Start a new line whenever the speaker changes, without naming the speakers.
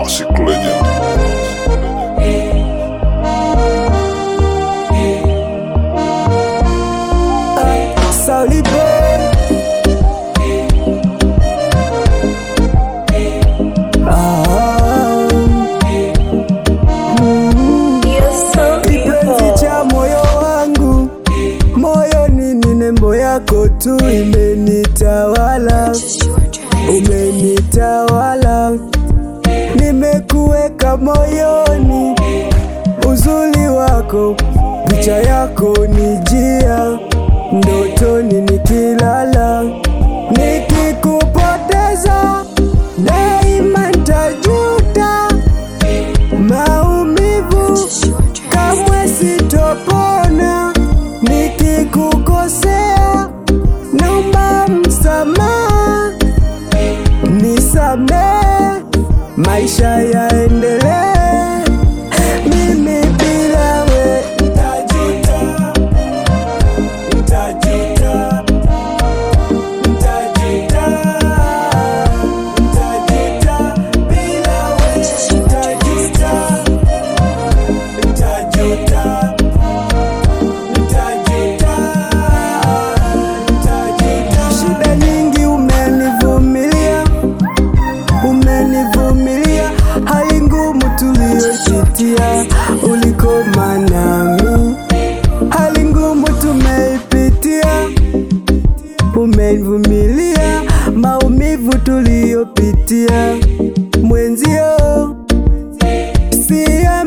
Classic legend.
Sauli boy. Ah. Mm. Kipenzi cha moyo wangu, moyoni ni nembo yako tu imenitawala, umenitawala, nimekuweka moyoni, uzuri wako, picha yako ni jia, ndotoni nikilala, nikikupoteza daima ntajuta maumivu kamwe sitopona nikikukosea, naomba msamaha, nisamee, maisha yaendelee. Mimi bila we ntajuta, ntajuta, ntajuta, ntajuta, bila we ntajuta. Nitajuta, nitajuta, nitajuta. Shida nyingi umenivumilia, umenivumilia, hali ngumu tuliyopitia, ulikoma nami, hali ngumu tumeipitia, umenivumilia, maumivu tuliyopitia, mwenzio siya